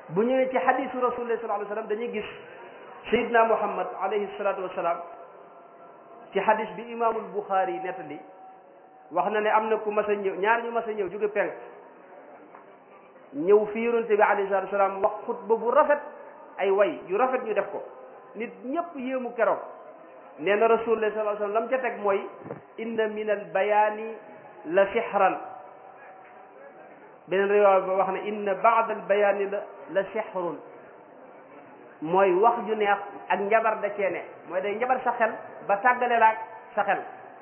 bu ñëwee ci xadisu rasulullah sallallahu alayhi wasallam dañuy gis sayidna muhammad alayhi salatu wasalaam ci xadis bi imaamul buxaari yi nettali wax na ne am na ku mas a ñëw ñaar ñu mas a ñëw jóge penk ñëw fi yonente bi alayhi salatu wasalaam wax xutba bu rafet ay way yu rafet ñu def ko nit ñëpp yéemu keroog nee na rasulullah sallallahu alayhi wasallam lam ca teg mooy inna min al bayaani la sixran beneen riwaaya ba wax ne inna baad al bayaani la la sixrun mooy wax ju neex ak njabar da cee ne mooy day njabar sa xel ba tàggale laak sa xel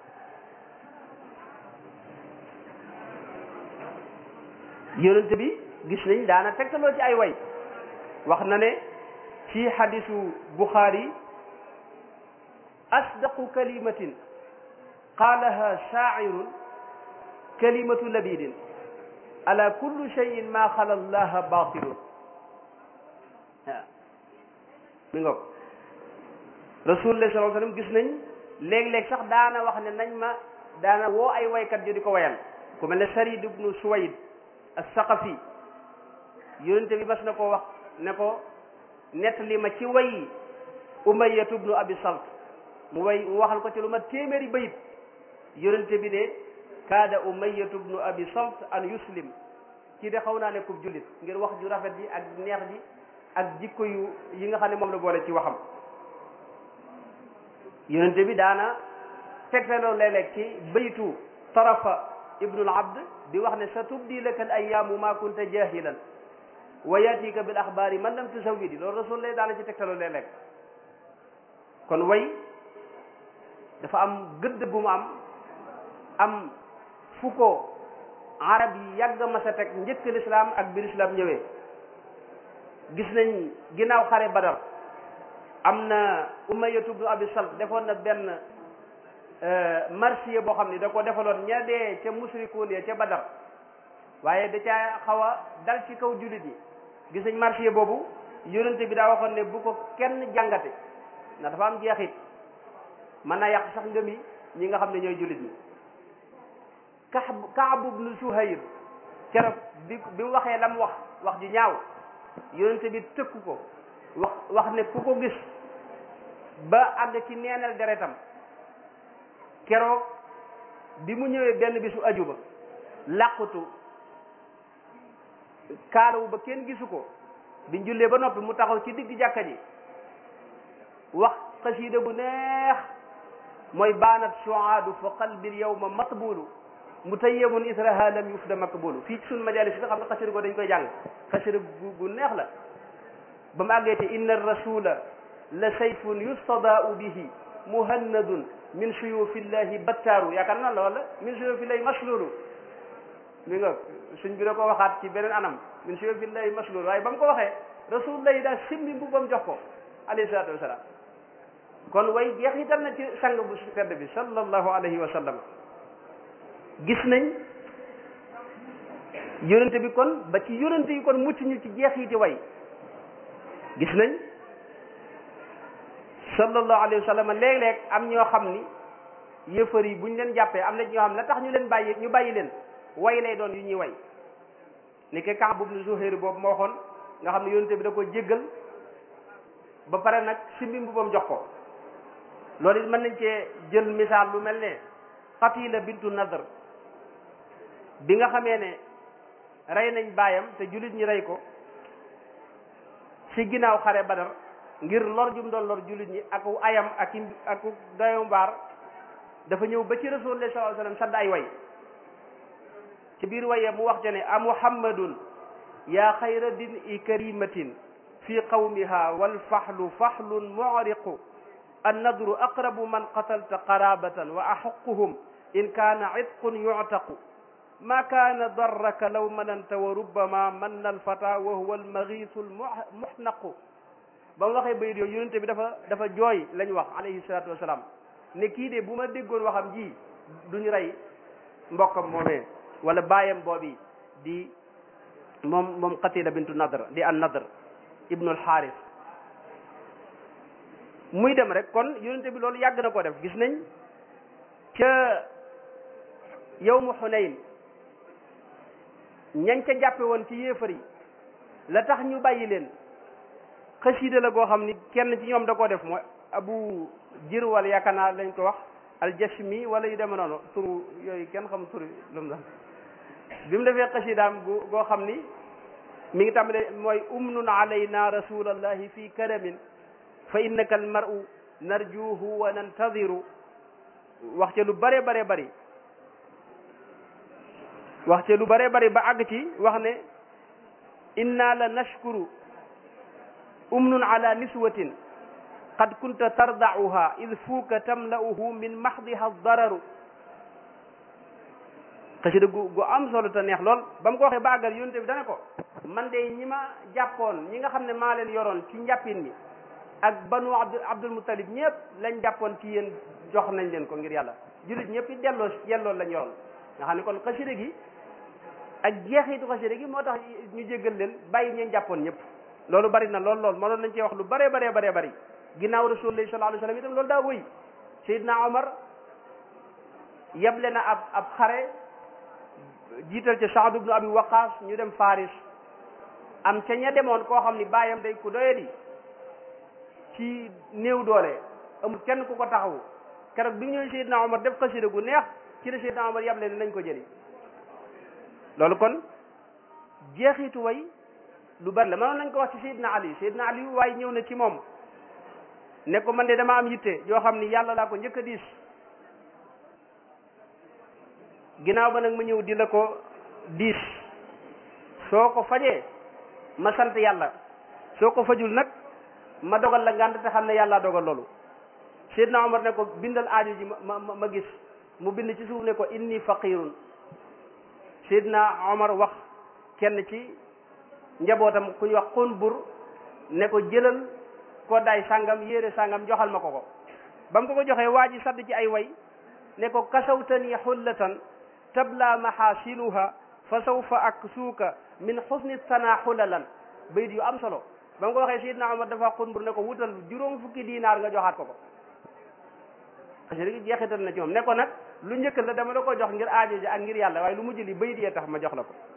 yonente bi gis nañ daana tegtaloo ci ay way wax na ne ci xadisu buxaari asdaqu kalimatin qaalaha shaacirun kalimatu labidin ala kulli cheyin ma xala allaha batilun waaw mi ngoog rasulullah sallallahu alayhi wasallam gis nañ léeg-léeg sax daana wax ne nañ ma daana woo ay waykat yu di ko wayal ku mel ne sarid ibnu suwayd as-saqafi yonente bi mas na ko wax ne ko nettali ma ci way umayyatu ibnu abi salt mu way mu waxal ko ci lu ma téeméeri bayit yonente bi ne kaada umayyatu ibnu abi salt an yuslim ci de xaw naa ne kub jullit ngir wax ju rafet ji ak neex ji ak jikko yu yi nga xam ne moom la boole ci waxam yonente bi daana tegtaloo léeg-léeg ci baytu tarafa ibnul abd di wax ne sa tubdi laka al ayaamu ma kunta jahilan wa yatika bil axbaari man lam tusawidi loolu rasul lay daana ci tegtaloo léeg-léeg kon way dafa am gëdd gu mu am am fu ko arab yi yàgg ma sa teg njëkk lislaam ak bi lislaam ñëwee gis nañ ginnaaw xare badar am na umayyatu ibnu abi salt defoon na benn marsiya boo xam ni da ko defaloon ña dee ca musrikuun ya ca badar waaye da caa xaw a dal ci kaw jullit yi gis nañ marsiya boobu yonente bi daa waxoon ne bu ko kenn jàngate ndax dafa am jeexit mën naa yàq sax ngëmi ñi nga xam ne ñooy jullit ñi Kaab Kaab ibnu Suhayr keroog bi bi mu waxee la mu wax wax ju ñaaw yonente bi tëkku ko wax wax ne ku ko gis ba àgg ci neenal deretam keroog bi mu ñëwee benn bisu aju ba làqutu kaalawu ba kenn gisu ko biñ jullee ba noppi mu taxaw ci digg jàkka ji wax xasiida bu neex mooy baanat suaadu fa qalbi lyawma matbulu mutayyamun israha lam yufda makbulu fii ci suñu majalis yi nga xam ne xasida ko dañ koy jàng xasida gu gu neex la ba mu àggee te inna rasula la sayfun yustadaau bihi muhannadun min suyufillahi battaaru yaakaar naa la wala min suyufillahi maslulu mi nga suñ bi da ko waxaat ci beneen anam min suyufillahi maslulu waaye ba mu ko waxee rasulullah yi daal simbi mbubbam jox ko alayhi salatu wasalaam kon way jeexital na ci sang bu tedd bi sallallahu alayhi wa sallam gis nañ yonente bi kon ba ci yonente yi kon mucc ñu ci jeexiti way gis nañ sallallahu alayhi wa sallam léeg-léeg am ñoo xam ni yëfër yi buñ leen jàppee am na ñoo xam ne la tax ñu leen bàyyi ñu bàyyi leen way lay doon yu ñuy way ni ke Kaab ibnu Zuhayr boobu moo waxoon nga xam ne yonente bi da ko jéggal ba pare nag simbi mbubam jox ko loolu it mën nañ cee jël misaal lu mel ne Qatila bintu Nadr bi nga xamee ne rey nañ baayam te jullit ñi rey ko ci ginnaaw xare Badar ngir lor jum doon lor jullit ñi ak ayam ak ak dayo mbaar dafa ñëw ba ci Rasulullah sallallahu alayhi wasallam sadd ay way ci biir waye mu wax te ne a muhammadun yaa xayra din i karimatin fi qawmiha wal fahlu fahlun mu'riqu annadru aqrabu man qatalta qarabatan wa axuquhum in kaana itqun yuctaqu ma kaana darraka law mananta wa rubbama manna alfata wa huwa almagiisu almuxnaqu ba mu waxee bayit yooyu yonente bi dafa dafa jooy lañ wax alayhi salatu wasalaam ne kii de bu ma déggoon waxam ji duñu rey mbokkam moomee wala baayam boobi di moom moom qatila bintu nadr di an nadr ibnu alxaaris muy dem rek kon yonente bi loolu yàgg na ko def gis nañ ca yawmu xunayn ñañ ca jàppe woon ci yéefar yi la tax ñu bàyyi leen xasiida la goo xam ni kenn ci ñoom da koo def mooy abu jir wala yaakaar naa lañ ko wax aljashmi wala yu deme noonu turu yooyu kenn xam turu lu mu doon bi mu defee xasiidaam gu goo xam ni mi ngi tàmbale mooy umnun alayna rasulallahi fi karamin fa innaka almaru narjuhu wa nantadiru wax ca lu bare bare bari wax ca lu bare bari ba àgg ci wax ne inna la nashkuru umnun ala niswatin qad kunta tardauha id fuuka tamla'uhu min mahdiha dararu xasida gu gu am solo te neex lool ba mu ko waxee ba àggal yonte bi dana ko man de ñi ma jàppoon ñi nga xam ne maa leen yoroon ci njàppin mi ak banu abdul abdul muttalib ñëpp lañ jàppoon ci yéen jox nañ leen ko ngir yàlla jullit ñëpp it delloo delloo lañ yoroon nga xam ne kon xasida gi ak jeexitu xasida gi moo tax ñu jéggal leen bàyyi ñeen jàppoon ñëpp loolu bari na lool lool mënoon nañ cee wax lu bare bare bare bari ginnaaw rasulullah sallallahu alayhi wasallam itam loolu daa wëy Seydina Omar yeble na ab ab xare jiital ca Saad ibnu Abi Waqaas ñu dem Faris am ca ña demoon koo xam ni baayam day ku doyadi ci néew doole amul kenn ku ko taxawu keroog bi ñëwee Seydina Omar def xasida gu neex ci la Seydina Omar yeble ne nañ ko jëli loolu kon jeexitu way lu bari la mënoon nañ ko wax ci Seydina Ali Seydina Ali waaye ñëw na ci moom ne ko man de dama am yitte yoo xam ni yàlla laa ko njëkk a diis ginnaaw ba nag ma ñëw di la ko diis soo ko fajee ma sant yàlla soo ko fajul nag ma dogal la ngànt te xam ne yàlla dogal loolu Seydina Omar ne ko bindal aajo ji ma ma ma gis mu bind ci suuf ne ko inni faqirun Seydina Omar wax kenn ci njabootam ku ñu wax Qunbur ne ko jëlal ko daay sàngam yére sàngam joxal ma ko ko ba mu ko ko joxee waa ji sadd ci ay way ne ko kasawtani xullatan tabla mahasinuha fa sawfa aksuuka min xusni sana xulalan bayit yu am solo ba mu ko waxee Seydina Omar dafa Qunbur ne ko wutal juróom fukki diinaar nga joxaat ko ko xasida gi jeexital na ci moom ne ko nag lu njëkk la dama la ko jox ngir aajo ji ak ngir yàlla waaye lu mujj li bayit yee tax ma jox la ko